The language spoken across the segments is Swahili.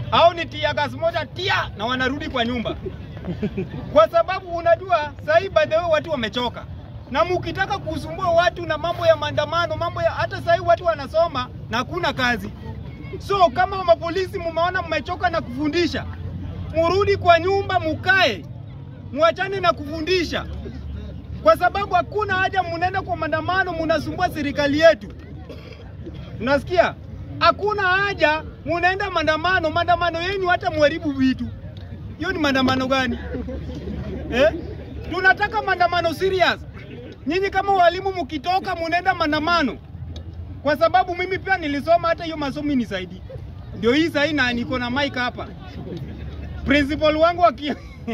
au ni tia gas moja tia na wanarudi kwa nyumba, kwa sababu unajua sahii by the way watu wamechoka, na mukitaka kusumbua watu na mambo ya maandamano, mambo ya hata sahii watu wanasoma na hakuna kazi. So kama mapolisi mumeona mmechoka na kufundisha, murudi kwa nyumba mukae, muachane na kufundisha, kwa sababu hakuna haja munaenda kwa maandamano munasumbua serikali yetu. Unasikia? Hakuna haja munaenda maandamano, maandamano yenu hata muharibu vitu. Hiyo ni maandamano gani eh? Tunataka maandamano serious. Nyinyi kama walimu mkitoka munaenda maandamano, kwa sababu mimi pia nilisoma hata hiyo masomo nisaidi. Ndio hii sahii na niko na mic hapa. Principal wangu aki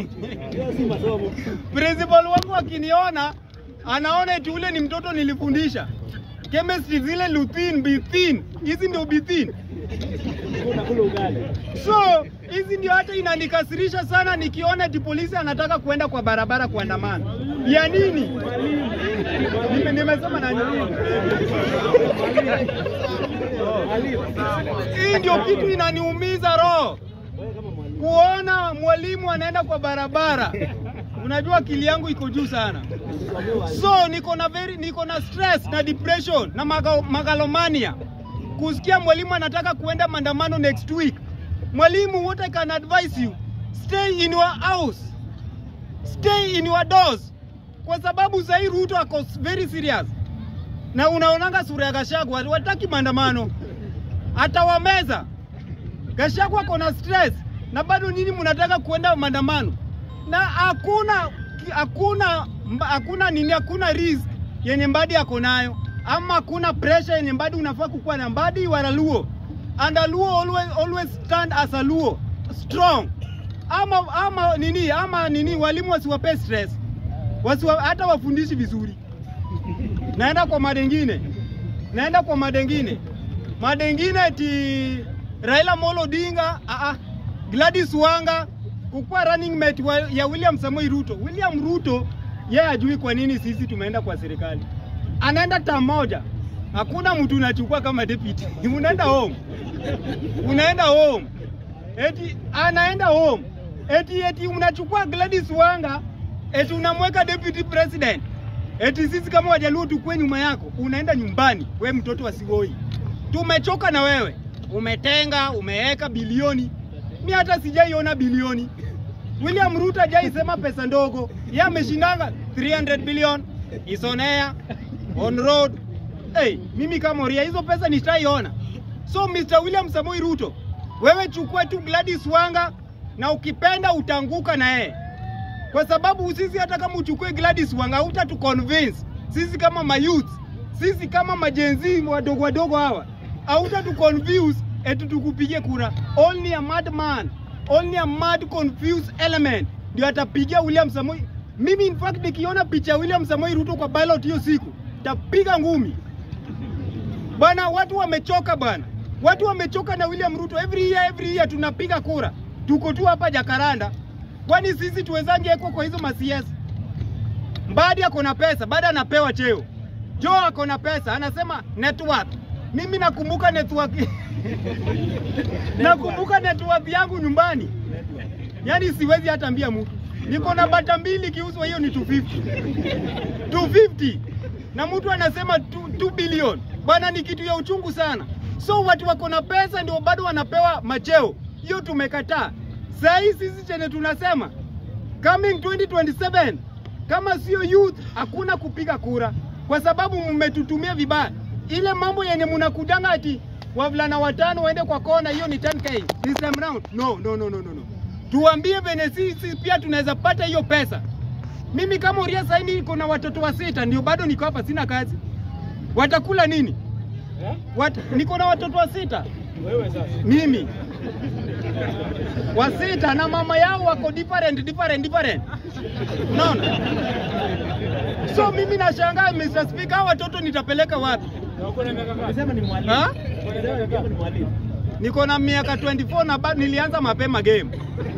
principal wangu akiniona anaona eti ule ni mtoto nilifundisha chemistry, zile luthin, bithin, hizi ndio bithin. So hizi ndio hata inanikasirisha sana nikiona eti polisi anataka kuenda kwa barabara kuandamana. Ya nini? Nime- Nimesema nani? Hii ndio kitu inaniumiza roho kuona mwalimu anaenda kwa barabara. Unajua akili yangu iko juu sana, so niko na very, niko na stress na depression na maga, magalomania kusikia mwalimu anataka kuenda maandamano next week. Mwalimu, what I can advise you, stay in your house, stay in your doors, kwa sababu sahii Ruto ako very serious, na unaonanga sura ya Gachagua, wataki maandamano, atawameza. Gachagua ako na stress na bado nyinyi mnataka kuenda maandamano na hakuna hakuna mba- hakuna nini, hakuna risk yenye Mbadi ako nayo, ama hakuna pressure yenye Mbadi unafaa kukuwa na. Mbadi you are a Luo and a Luo always, always stand as a Luo strong. Ama ama nini ama nini, walimu wasiwape stress, wasiwa, hata wafundishi vizuri. Naenda kwa madengine, naenda kwa madengine, madengine eti Raila Molo Odinga, ah ah, Gladys Wanga kukuwa running mate wa, ya William Samoei Ruto. William Ruto yeye ajui kwa nini sisi tumeenda kwa serikali, anaenda tam moja, hakuna mtu unachukua kama deputy unaenda home, unaenda home eti anaenda home eti eti unachukua Gladys Wanga eti unamweka deputy president eti sisi kama Wajaluo tukue nyuma yako, unaenda nyumbani. We mtoto wa Sigoi, tumechoka na wewe, umetenga umeweka bilioni mi hata sijaiona bilioni. William Ruto hajaisema pesa ndogo, yeye ameshindanga 300 billion is on air, on road. Hey, mimi kama Oria hizo pesa nitaiona. So Mr. William Samoei Ruto, wewe chukua tu Gladys Wanga na ukipenda utanguka na yeye, kwa sababu sisi hata kama uchukue Gladys Wanga hutatu convince sisi kama mayouth, sisi kama majenzi wadogo wadogo hawa hautatu confuse eti tukupigie kura. Only a mad man, only a mad confused element ndio atapigia William Samoei. Mimi in fact nikiona picha ya William Samoei Ruto kwa ballot hiyo siku tapiga ngumi bwana. Watu wamechoka bwana, watu wamechoka na William Ruto. Every year, every year tunapiga kura, tuko tu hapa Jakaranda. Kwani sisi tuwezange eko kwa hizo masiasa? Mbadi ako na pesa, baada anapewa cheo. Joe ako na pesa, anasema network. Mimi nakumbuka network nakumbuka network yangu nyumbani, yaani siwezi hata ambia mtu. Niko na bata mbili kiuzwa, hiyo ni 250 250 na mtu anasema 2 bilioni bwana, ni kitu ya uchungu sana. So watu wako na pesa ndio bado wanapewa macheo, hiyo tumekataa. Saa hii sisi chenye tunasema coming 2027 kama sio youth, hakuna kupiga kura kwa sababu mmetutumia vibaya. Ile mambo yenye mnakudanga ati wavulana watano waende kwa kona, hiyo ni 10k this time round. No, no, no, no, no, no. Tuambie venye sisi pia tunaweza pata hiyo pesa. Mimi kama Uria saini niko na watoto wa sita, ndio bado niko hapa, sina kazi. Watakula nini? Wat, niko na watoto wa sita Wewe sasa. mimi wa sita na mama yao wako different different different, unaona? So mimi nashangaa Mr. Speaker, hawa watoto nitapeleka wapi? Na uko na miaka ngapi? Sema ni mwalimu. Ha? Unasema ni mwalimu. Niko na miaka 24 na bado nilianza mapema game.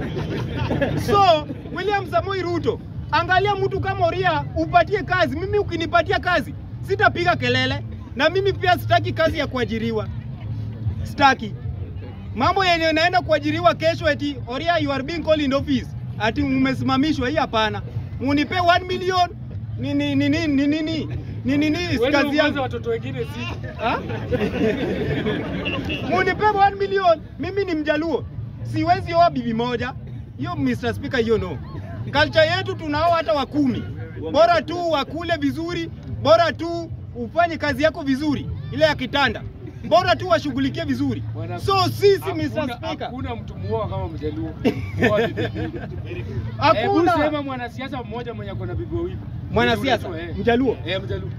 So William Samoei Ruto, angalia mtu kama Oria upatie kazi. Mimi ukinipatia kazi sitapiga kelele, na mimi pia sitaki kazi ya kuajiriwa, sitaki. Mambo yenye naenda kuajiriwa kesho eti Oria you are being called in office. Ati umesimamishwa hii hapana. Munipe 1 million ni ni ni ni ni ni ni ni ni ni Wewe kazi uongoza yangu. watoto wengine si. Ha? Munipe 1 million. Mimi ni Mjaluo. Siwezi oa bibi moja. Hiyo Mr. Speaker hiyo no. Culture yetu tunao hata wa kumi. Bora tu wakule vizuri, bora tu ufanye kazi yako vizuri, ile ya kitanda. Bora tu washughulikie vizuri. Bwana- So sisi Hakuna- Mr. Speaker, Hakuna mtu muoa kama Mjaluo. Muoa bibi mbili. Hebu sema hakuna mwanasiasa mmoja mwenye ako na bibi wawili. mwanasiasa Eh. Mjaluo. Eh, Mjaluo.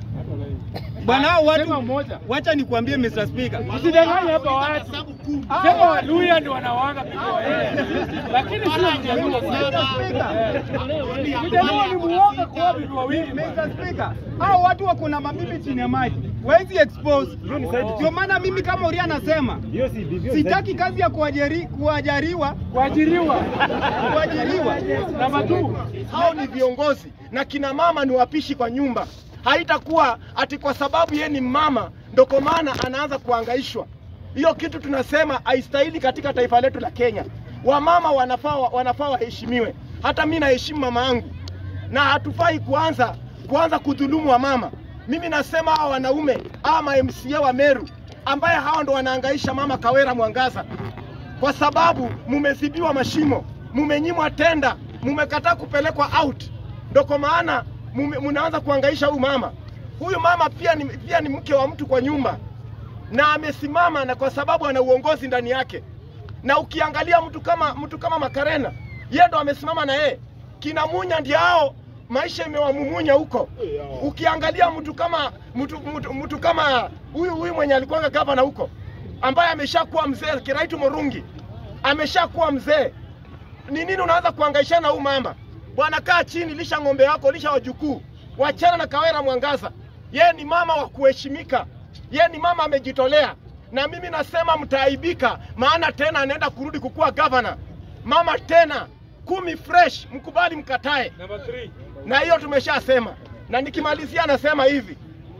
Bwana hao Sema watu mmoja. wacha nikwambie Mr. Speaker. Usidanganye hapa watu. Sema Waluya ndio wanawanga bibi wao. Lakini sio Mjaluo. Mr. Speaker. Mjaluo ni muoga kwa bibi wawili. Mr. Speaker, hao watu wako na mabibi chini ya maji, wezi expose. Ndio maana mimi kama Uria anasema Hiyo si bibi. sitaki kazi ya kuajiri, kuajariwa Kuajiriwa. kuajiriwa. Namba 2. hao ni viongozi na kina mama ni wapishi kwa nyumba. Haitakuwa ati kwa sababu yeye ni mama ndo kwa maana anaanza kuangaishwa. Hiyo kitu tunasema haistahili katika taifa letu la Kenya. Wamama wanafaa wanafaa waheshimiwe. Hata mimi naheshimu mama yangu, na hatufai kuanza kuanza kudhulumu wamama. Mimi nasema hawa wanaume ama MCA wa Meru ambaye hawa ndo wanaangaisha mama Kawera Mwangaza kwa sababu mumezibiwa mashimo, mumenyimwa tenda, mumekataa kupelekwa out, ndo kwa maana mume- munaanza kuangaisha huyu mama. Huyu mama pia ni, pia ni mke wa mtu kwa nyumba na amesimama, na kwa sababu ana uongozi ndani yake. Na ukiangalia mtu kama mtu kama Makarena, yeye ndo amesimama na yeye. Kina Munya ndio hao maisha imewamumunya huko. Ukiangalia mtu kama mtu, mtu, mtu kama huyu huyu mwenye alikuwa gavana huko ambaye ameshakuwa mzee, Kiraitu Murungi ameshakuwa mzee, ni nini unaanza kuhangaishana na huyu mama? Bwana, kaa chini, lisha ng'ombe wako, lisha wajukuu, wachana na Kawera Mwangaza. Yeye ni mama wa kuheshimika, yeye ni mama amejitolea, na mimi nasema mtaaibika, maana tena anaenda kurudi kukuwa gavana. Mama tena kumi fresh, mkubali mkatae Namba 3. na hiyo tumeshasema, na nikimalizia nasema hivi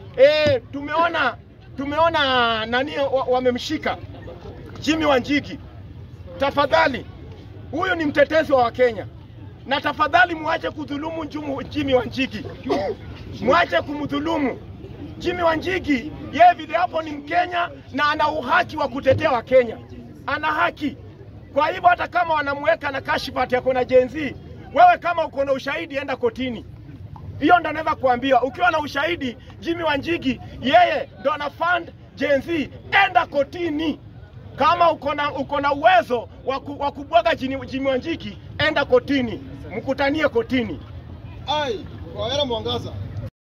e, tumeona tumeona nani wa- wamemshika Jimmy Wanjigi. Tafadhali, huyu ni mtetezi wa Wakenya, na tafadhali muache kudhulumu Jumu- Jimmy Wanjigi, muache kumdhulumu Jimmy Wanjigi. Yeye vile hapo ni Mkenya na ana uhaki wa kutetea Wakenya, ana haki. Kwa hivyo hata kama wanamweka na kashifati yako na jenzi, wewe kama uko na ushahidi, enda kotini. Hiyo ndo naweza kuambia, ukiwa na ushahidi, Jimmy Wanjigi yeye ndo ana fund Gen Z, enda kotini. Kama uko na uko na uwezo wa ku- wa kubwaga Jimmy Jimmy Wanjigi, enda kotini, mkutanie kotini. Ai, Kawera Mwangaza,